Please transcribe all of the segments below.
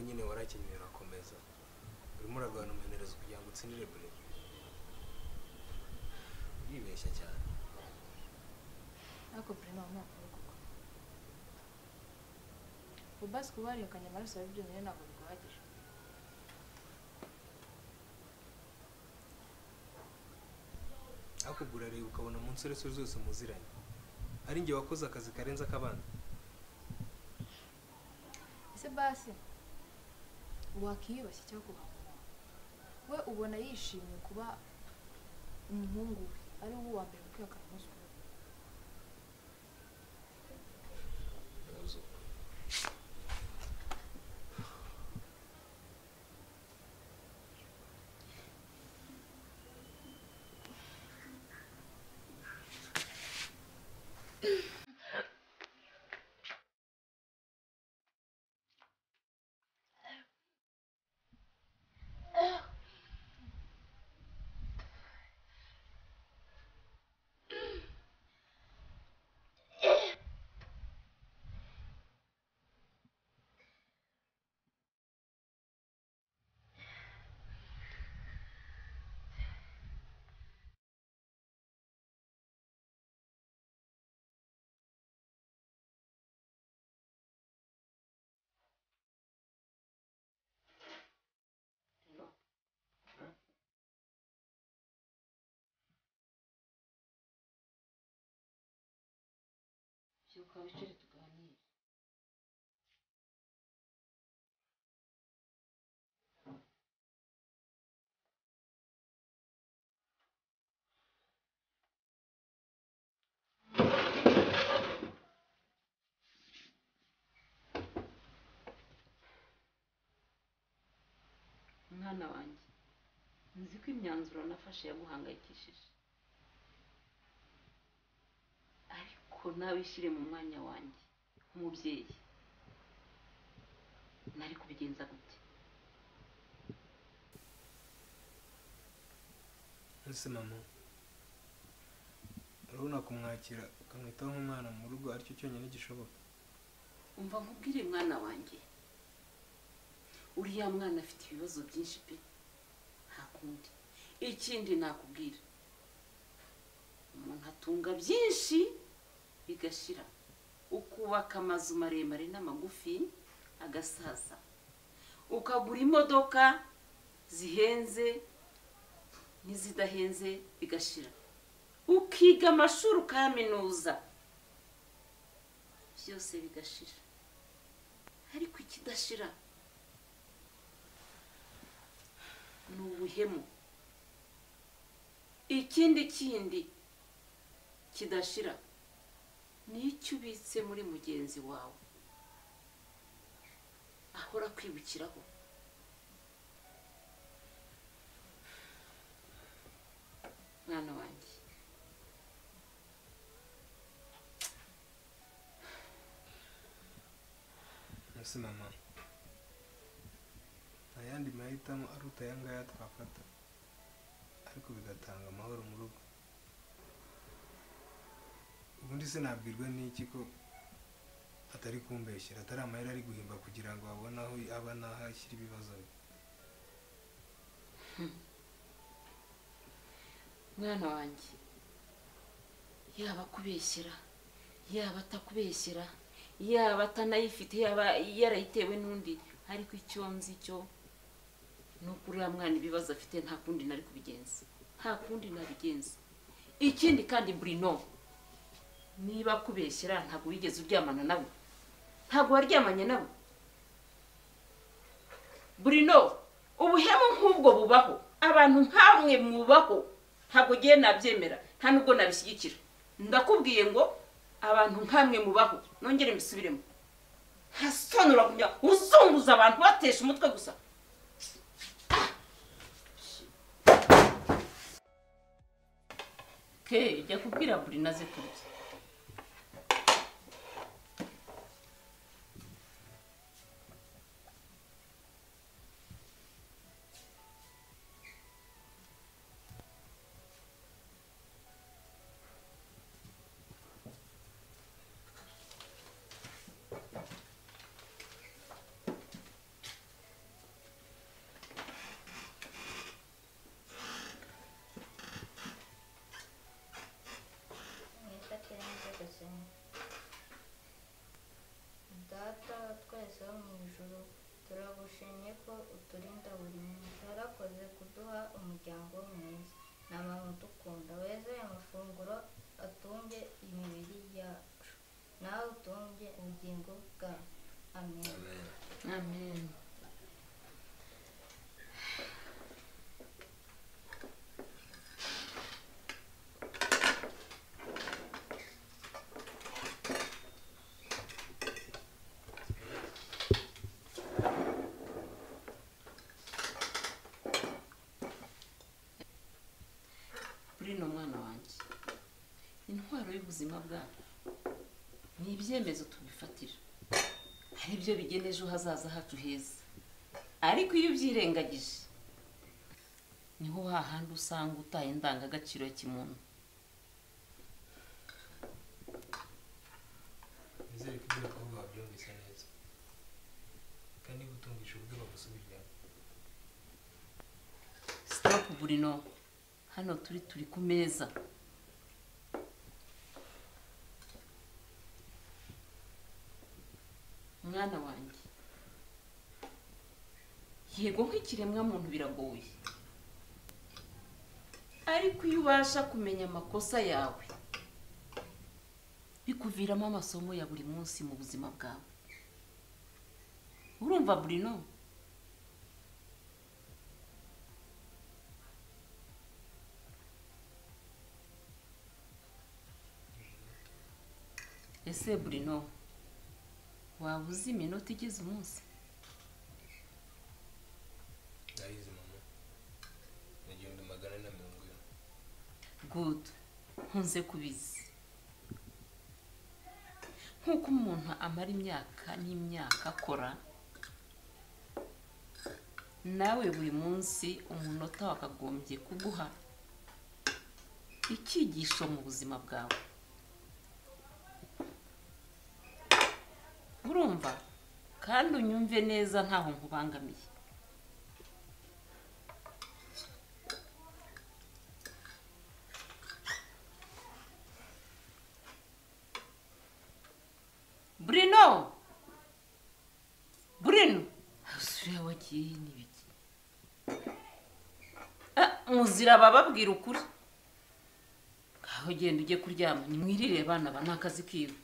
nyine warakenyeye urakomeza urimo uragabana umuherezo kugira ngo utsindire bure uribeshya cyane ariko buri nta mwaka uri gukora ubasike uba wariyukanye amaraso yawe byonyine ntabwo biguhagije akugura reba ukabona munsi uretse zose muziranye ari njye wakoze akazi karenze ak'abandi ese basi wakiyubashye cyangwa ukahakora we ubona yishimiye kuba umuhungu we ari wowe wa mbere kwiyakana umunsi ku wundi byuka wicare tuganire mwana wanjye nzi ko imyanzuro nafashe yaguhangayikishije ariko nawe ishyire mu mwanya wanjye nk'umubyeyi nari kubigenza gute ese mama urabona kumwakira ukamwitaho nk'umwana mu rugo aricyo cyonyine gishoboka umva nkubwire mwana wanjye uriya mwana afite ibibazo byinshi pe nta kundi ikindi nakubwira umuntu atunga byinshi bigashira ukubaka amazu maremare n'amagufi agasaza ukagura imodoka zihenze n'izidahenze bigashira ukiga amashuri ukayaminuza byose bigashira ariko ikidashira ni ubuhemu ikindi kindi kidashira ni icyo ubitse muri mugenzi wawe ahora kwibukiraho mwana wanjye ese mama nta yandi mahitamo aruta aya ngaya twafata ariko bigatanga amahoro mu rugo ubundi sinabwirwa n'iki ko atari kumbeshyira atari amahera ari guhimba kugira ngo abone aho aba n'aho ashyira ibibazo bye mwana wanjye yaba akubeshyera yaba atakubeshyera yaba atanayifite yaba yarayitewe n'undi ariko icyo nzi cyo ni uko uriya mwana ibibazo afite nta kundi nari kubigenza nta kundi nabigenza ikindi kandi burino niba akubeshyera ntabwo wigeze uryamana nawe ntabwo waryamanye nawe burino ubuhemu nk'ubwo bubaho abantu nk'amwe mubaho ntabwo ugiye nabyemera nta nubwo nabishyigikira ndakubwiye ngo abantu nk'amwe mubaho nongere mbisubiremo nta soni uragumya uzunguza abantu batesha umutwe gusa ke jya kubwira burino aze kurya wese wo mu ijuru turagushimye ko uturinda buri munsi warakoze kuduha umuryango mwiza nama udukunda weze amafunguro atunge imibiri yacu nawe utunge ubugingo bwawe amen amen burino mwana wanjye intwaro y'ubuzima bwacu ni ibyemezo tubifatira hari ibyo bigena ejo hazaza hacu heza ariko iyo ubyirengagije niho hahandi usanga utaye indangagaciro ya kimuntu nizere ko ibyo bakobwa babyumvise neza kandi niba utumvise ubwe bagusubijemo sitopu burino hano turi turi ku meza mwana wanjye yego nk'ikiremwamuntu biragoye ariko iyo ubasha kumenya amakosa yawe bikuviramo amasomo ya buri munsi mu buzima bwawe urumva burino ese burino waba uzi iminota igize umunsi ndayizi mama ni igihumbi magana ane na mirongo ine good nkunze kubizi nk'uko umuntu amara imyaka n'imyaka akora nawe buri munsi umunota wakagombye kuguha icyigisho mu buzima bwawe urumva kandi unyumve neza ntaho nkubangamiye Bruno! Bruno! Usura wagiye n'ibiki? Ah, muzira bababwira ukuri. Ngaho genda ujye kuryama, nimwirire bana ba nakazi kiwe.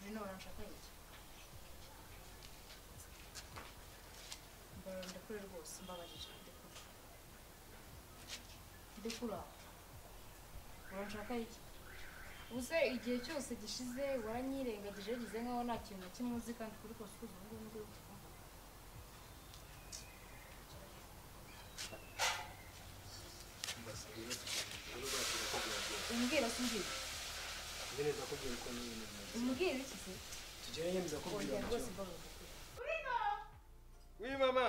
hano barashaka iki mbona ndakure rwose mbabarira ndekura ndekura uranshaka iki uze igihe cyose gishize waranyirengagije wagize nkaho nta kintu na kimwe uzi kandi kuri kose uzi ubu ngubu umbwira se umbwira mbere ndakubwira uko n'ibintu bimeze umbwira iki se tugerageze ko wongera rwose bwira mbabarira w'i mama